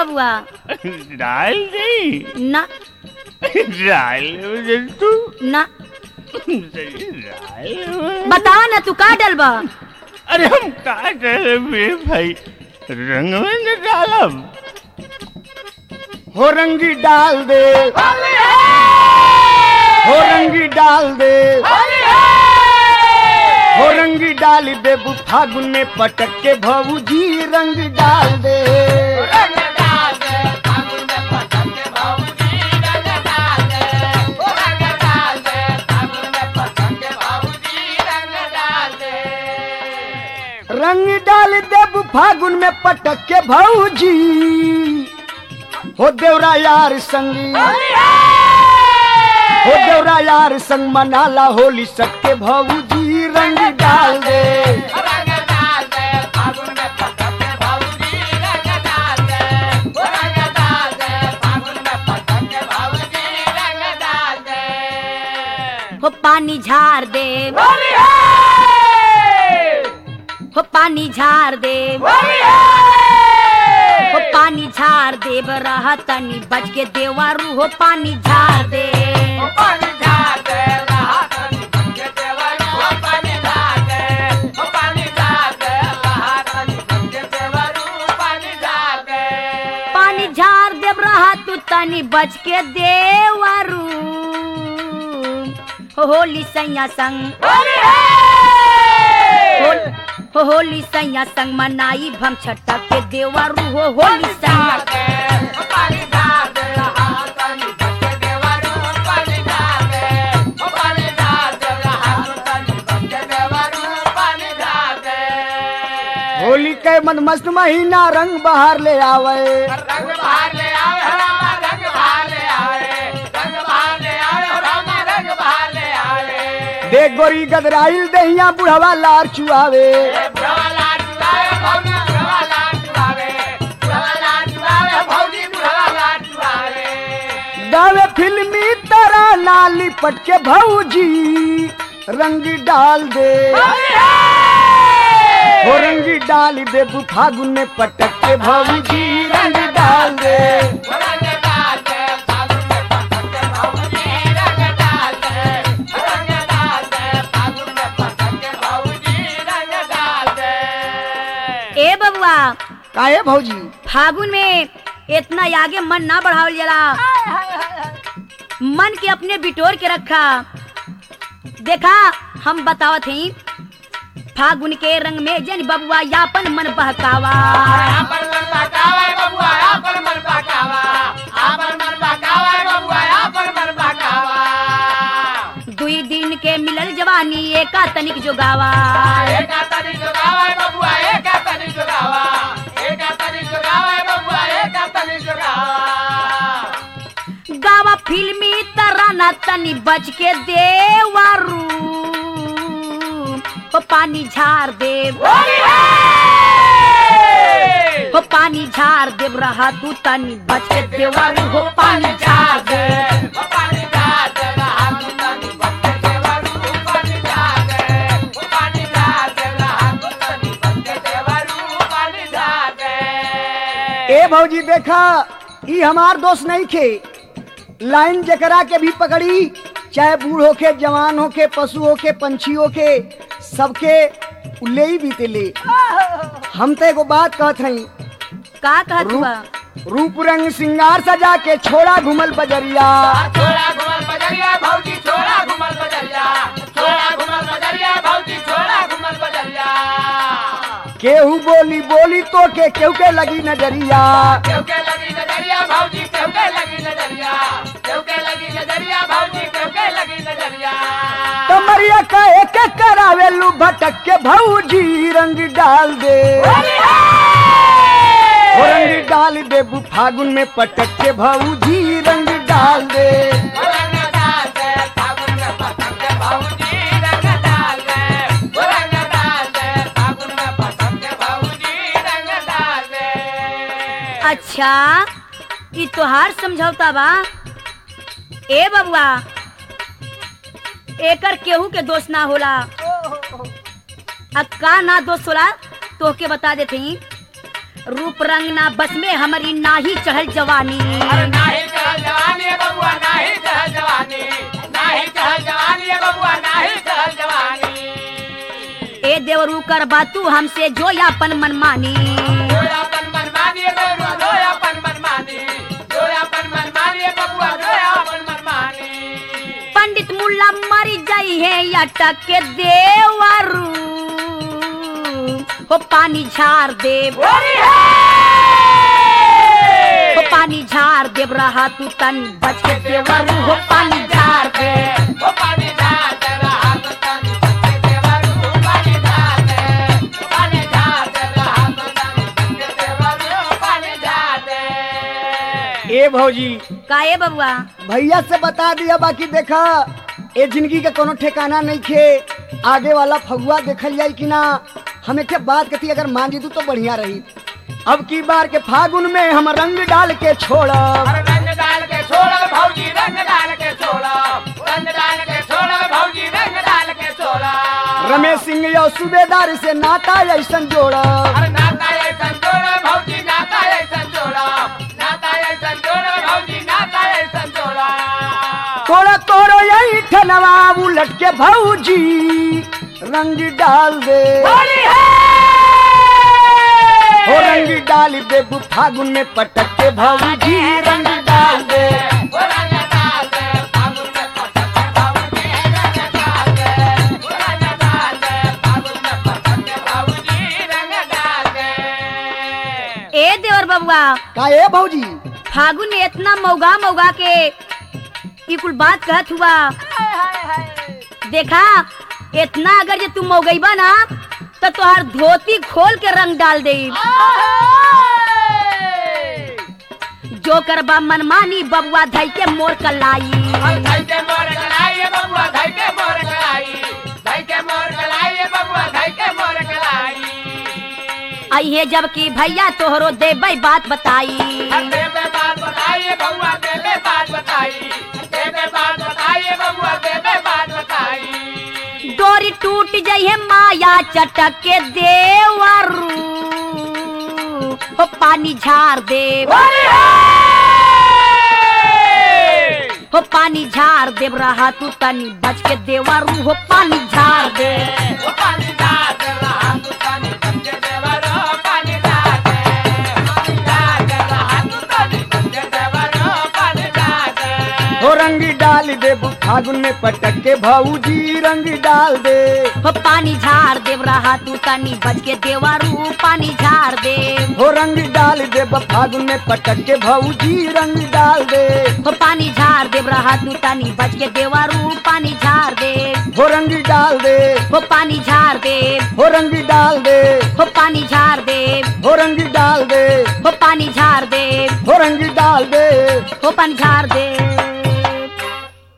बबुआ डाल दे ना डाल दे तू ना डाल बतावा ना तू का डलबा अरे हम का डरे मेरे भाई रंग में न डालब हो रंगी डाल दे हो रंगी डाल दे हो रंगी डाल दे बु फागुन में पटक के भौजी रंग डाल दे रंग डाल दे बु फागुन में पटक के भौजी हो देवरा यार संगी हो देवरा यार संग मनाला होली सबके भौजी रंग डाल दे हो पानी झार दे हो पानी झार दे हो पानी झार दे रहा तनी बच के देवारू हो पानी झार दे पानी झार देव रहा तू तनी बच के देवारू हो होली सैया संग होल- हो होली सैया संग मनाई भम छटक के देवारू हो होली सैया होली के मन मस्त महीना रंग बहार ले आवे रंग बाहर ले आवे हरामा रंग बाहर ले आवे रंग बाहर ले आवे हरामा रंग बाहर ले आवे देख गोरी गदराइल दहिया बुढ़वा लार चुआवे बुढ़वा लाल चुरावे भौजी बुढ़वा लाल चुरावे बुढ़वा लाल चुरावे भौजी बुढ़वा लाल चुरावे दावे फिल्मी तरह नाली पट के भौजी रंग डाल दे हो रंगी डाल दे बु फागुन में पटक के भौजी रंग डाल दे रंग डाल दे फागुन में पटक के भौजी रंग डाल दे रंग डाल दे फागुन में पटक के भौजी रंग डाल दे ए बबुआ काहे भौजी फागुन में इतना आगे मन ना बढ़ावल जला मन के अपने बिटोर के रखा देखा हम बतावत हई फागुन के रंग में जन बबुआ यापन मन बहकावा आपन मन बहकावा बबुआ आपन मन बहकावा आपन मन बहकावा बबुआ आपन मन बहकावा दुई दिन के मिलल जवानी एका तनिक जोगावा एका तनी जोगावा बबुआ एका तनी जोगावा एका तनी जोगावा बबुआ एका तनी जोगावा गावा फिल्मी तराना तनी बच के देवारू हो पानी झार देव हो पानी झार देव रहा तू तनी बच के देवारू हो पानी झार दे पानी डाल दे रहा तू तनी बच्चे देवरू पानी डाल दे पानी डाल दे रहा तू तनी बच्चे देवरू पानी डाल दे ए भौजी देखा ई हमार दोस्त नहीं खे लाइन जकरा के भी पकड़ी चाहे बूढ़ होके जवान होके पशु होके पंछी होके सबके ले ही बीते ले हम तो एगो बात कहत हई का कहत हुआ रूप रंग सिंगार सजा के छोड़ा घुमल बजरिया छोड़ा घुमल बजरिया भौजी छोड़ा घुमल बजरिया छोड़ा घुमल बजरिया भौजी छोड़ा घुमल बजरिया केहू बोली बोली तो के केहू के लगी नजरिया केहू के लगी नजरिया भौजी केहू के लगी नजरिया केहू के लगी नजरिया भौजी केहू के लगी नजरिया कमरिया का एक एक करावे लू भटक के भौजी रंग डाल दे हो रंग डाल दे बु फागुन में पटक के भौजी रंग डाल दे रंग डाल दे फागुन में पतंग के भौजी रंग डाल दे रंग डाल दे फागुन में पतंग के भौजी रंग डाल दे अच्छा ई तोहार समझौता बा ए बबुआ एकर केहू के दोष ना होला आ का ना दोष होला तोहके बता देते रूप रंग ना बस में हमारी नाही चढ़ल जवानी अरे नाही चहल जवानी है बबुआ नाही चहल जवानी नाही चहल जवानी है बबुआ नाही चहल जवानी ए देवरू कर बातू हमसे जो यापन मनमानी जोयापन मनमानी है बबुआ जोयापन मनमानी जोयापन मनमानी है बबुआ जोयापन मनमानी पंडित मुल्ला मर जाई है अटक के देवरू हो पानी झार देव होरी हो है पानी झार देव रहा तू तन बच के देवरू हो पानी झार दे वो पानी डालते रहा तो तन बच्चे देवरू पानी डालते पानी डालते रहा तो तन बच्चे देवरू पानी डालते ए भौजी का ए बबुआ भैया से बता दिया बाकी देखा ए जिंदगी का कोनो ठिकाना नहीं खे आगे वाला फगुआ देखल जाई कि ना हमें के बात कथी अगर मान जी तू तो बढ़िया रही अब की बार के फागुन में हम रंग डाल के छोड़ब अरे रंग डाल के छोड़ा भौजी रंग डाल के छोड़ा रंग डाल के छोड़ा भौजी रंग डाल के छोड़ा रमेश सिंह यो सूबेदार से नाता ऐसन जोड़ब अरे नाता ये संजोड़ा भौजी नाता ये संजोड़ा नाता ये संजोड़ा भौजी नाता ये संजोड़ा तोड़ा तोड़ो यही ठनवा उलट के भौजी रंग डाल दे होली है हो रंग डाल दे फागुन में पटक के भौजी रंग डाल दे वो रंग डाल दे फागुन में पटक के भौजी रंग डाल दे वो रंग डाल दे फागुन में पटक के भौजी रंग डाल दे ए देवर बबुआ का ए भौजी फागुन में इतना मौगा मौगा के ई कुल बात कहत हुआ देखा इतना अगर जे तू मौगईबा ना तो तोहर धोती खोल के रंग डाल दे जो करबा मनमानी बबुआ धई के मोर कलाई हम धई के मोर कलाई है बबुआ धई के मोर कलाई धई के मोर कलाई है बबुआ धई के मोर कलाई अहे जबकि भैया तोहरो देबै बात बताई हम देवे बात बताइए बबुआ देवे बात बताई देवे बात बताइए बबुआ देवे बात बताई डोरी टूट जाई है माया चटक के देवरू हो पानी झार देव होली है हो पानी झार देव रहा तू तनी बच के देवरू हो पानी झार दे वो पानी डाल रहा तू पानी बच्चे देवरो पानी डाल पानी डाल रहा तू पानी बच्चे देवरो पानी डाल हो रंग डाल दे फागुन में पटक के भौजी रंग डाल दे हो पानी झार देव रहा तू तनी बच के देवरू पानी झार दे हो रंग डाल दे फागुन में पटक के भौजी रंग डाल दे हो पानी झार देव रहा तू तनी बच के देवरू पानी झार दे हो रंग डाल दे हो पानी झार दे हो रंग डाल दे हो पानी झार दे हो रंग डाल दे हो पानी झार दे हो रंग डाल दे हो पानी झार दे